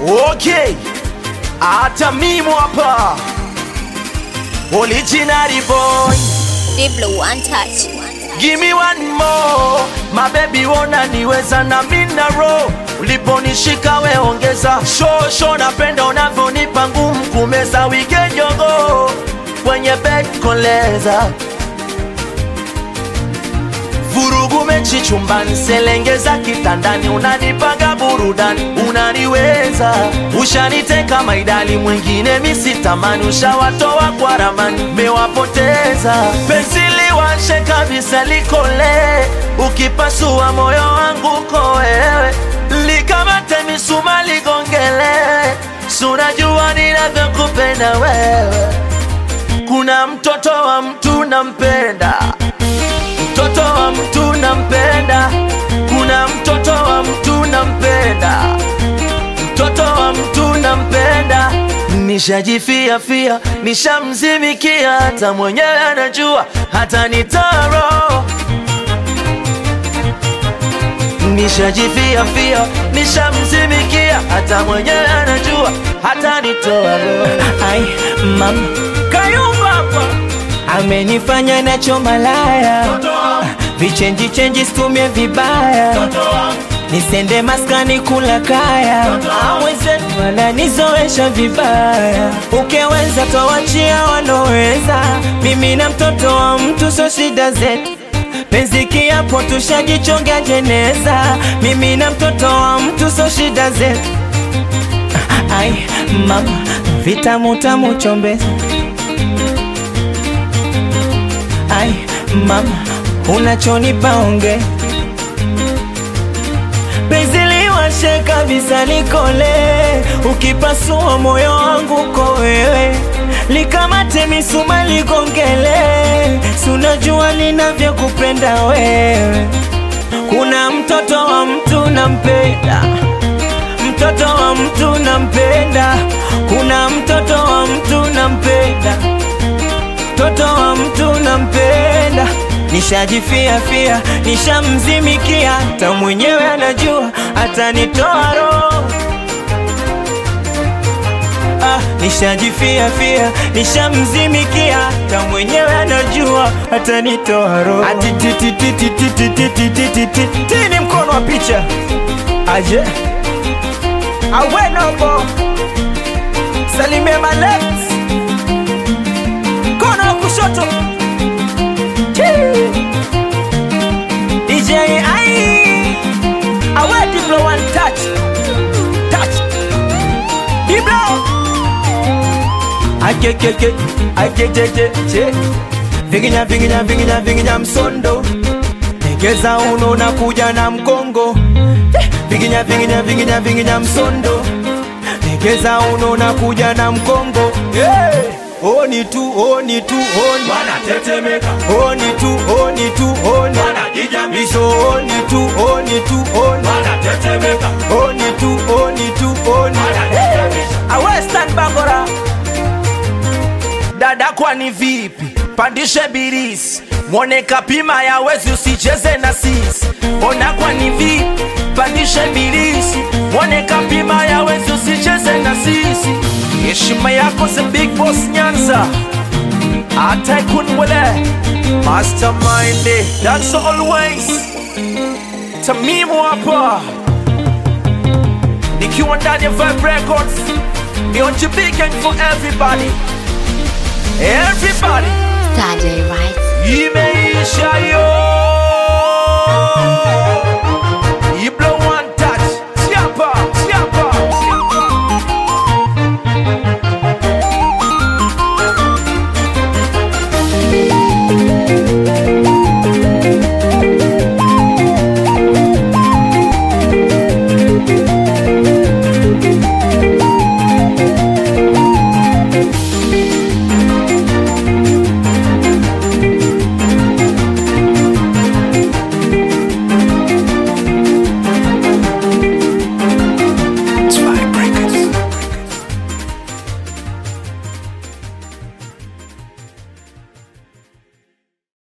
Okay, hata mimi hapa original boy, Diblo one touch. give me one more my baby, wona niweza na mina roho uliponishika we ongeza shosho, napenda unavyonipa ngumu kumeza wigenjogo kwenye bed koleza vurugu mechi chumbani, selengeza kitandani, unanipaga burudani, unaniweza ushaniteka maidali, mwingine misitamani, ushawatoa kwa ramani, mewapoteza penzi liwashe kabisa, likole ukipasua moyo wangu ko wewe, likamate misuma ligongele, sunajua ninavyokupenda wewe, kuna mtoto wa mtu nampenda mtoto wa mtu nampenda, kuna mtoto wa mtu nampenda, mtoto wa mtu nampenda. Nishajifia fia, nishamzimikia, hata mwenyewe anajua, hata nitaro Nishajifia fia, nishamzimikia, hata mwenyewe anajua, hata nitoa roho. Ai, mama Kayumba hapa amenifanya nacho malaya, vichenji chenji stumie vibaya, nisende maskani kula kaya, mwenzetu wananizoesha vibaya, ukiweza twawachia wanoweza, mimi na mtoto wa mtu so shida zetu penzi kiapo tushajichonga jeneza, mimi na mtoto wa mtu so shida zetu. Ai mama, vitamu tamu chombeza Ai mama, unachonipa onge penzi liwashe kabisa likole, ukipasua moyo wangu ko wewe, likamate misuma ligongele, sunajua ninavyokupenda wewe. Kuna mtoto wa mtu nampenda, mtoto wa mtu nampenda, kuna mtoto wa mtu nampenda mtoto wa mtu nampenda, nishajifia fia, nishamzimikia, hata mwenyewe anajua atanitoa roho. Ah, nishajifia fia, nishamzimikia, hata mwenyewe anajua atanitoa roho. Ati ti ti ti ti ti ti ti ti ti ti ti ti ni mkono wa picha aje awenobo salimie malet mkono wa kushoto Chii. DJ ai awe Diblo one touch touch Diblo akekeke akejejeje vinginya vinginya vinginya vinginya msondo egeza uno na kuja na mkongo Eh, vinginya vinginya vinginya vinginya msondo egeza uno na kuja na mkongo hey! Oni tu, oni tu, oni wanatetemeka Oni tu, oni tu, oni wanajijamisha Iso oni tu, oni tu, oni wanatetemeka Oni tu, oni tu, oni wanajijamisha Awestan Bangora dada, kwani vipi? Pandishe birisi mwone kapima ya wezi, usicheze na sisi. Ona kwani vipi? Pandishe birisi mwone kapima ya wezi, usicheze na sisi. Heshima yako the big boss Nyanza, hata kunwele mastermind, that's always Tamimu hapa nikiwa ndani ya Vibe Records, Beyond Big Gang for everybody, everybody. Saturday, right? Email